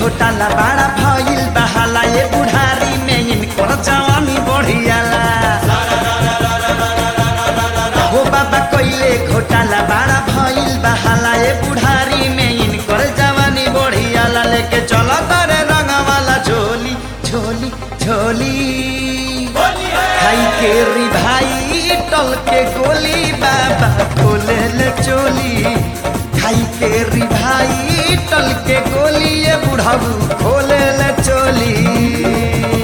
घोटाला बड़ा भइल बहाला ये बुढ़ारी में इनकर जवानी बढ़ियाला हो बाबा कइले घोटाला बड़ा भइल बहाला ये बुढ़ारी में इनकर जवानी बढ़ियाला लेके चलो तारे रंगवाला झोली झोली झोली खाई के री भाई टल के गोली बाबा खोले ले चोली खाई के री भाई टल के गोली ये बुढ़ाऊ खोले ले चोली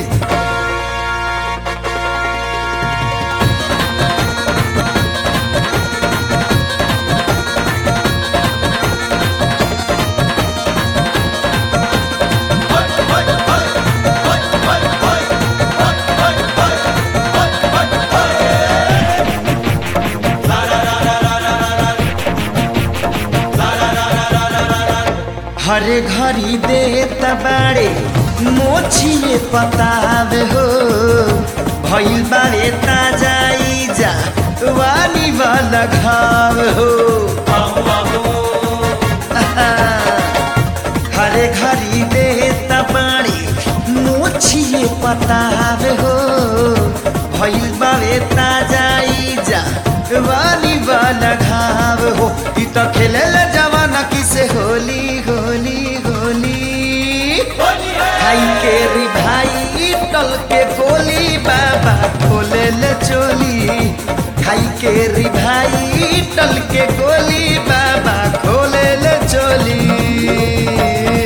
हरे घड़ी दे तबाड़े मोछिए पतावे हो भइल बारे ताजाई जा वाली वाला घाव हो हरे घड़ी दे तबाड़े मोछिए पतावे हो भइल बारे ताजाई जा वाली वाला घाव हो इ त खेले जवाना किसे होली होली होली खाई के री भाई टल के गोली बाबा खोले ले चोली खाई के री भाई टल के गोली बाबा खोले ले चोली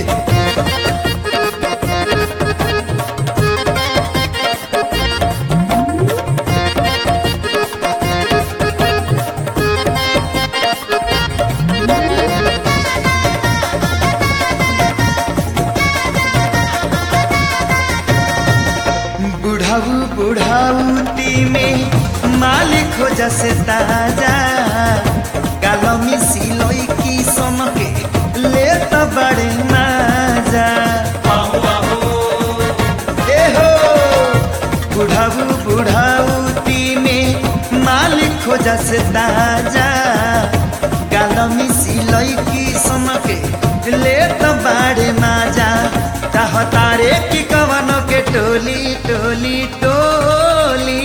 बुढ़ाऊ बुढ़ाऊती में मालिक हो जैसे ताजा गालमी सिलोई की समके ले तो बड़े माजा ए हो बुढ़ाऊ बुढ़ाऊती में मालिक हो जैसे ताजा गालमी सिलोई की समके ले तो बड़े माजा चाहतारे की कवनों के टोली टोली टोली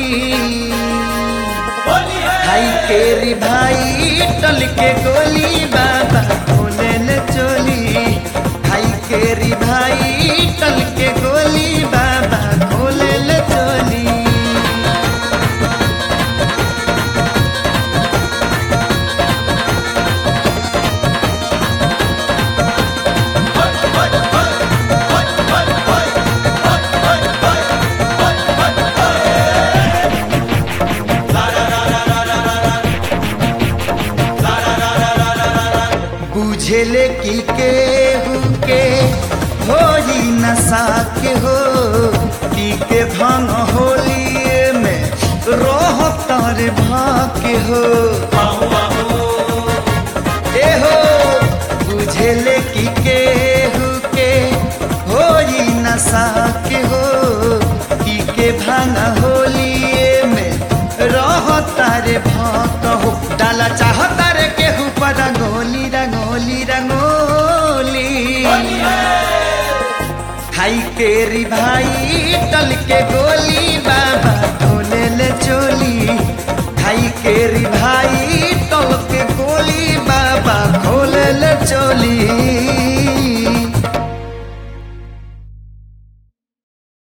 भाई के री भाई टल के गोली बाबा खोले ले चोली भाई के री भाई टल के गोली बाबा खोले ले चोली बुझेले की केहू के होई नशा के हो पी के भंग होलिए में रोह तर भाके हो ए हो बुझेले की केहू के होई नशा के हो पी के भंग होलिए में रह तारे भाक हो डाला चाह तारे केहू पर रंगोली रंगोली रंगोली खाई के री भाई टल के गोली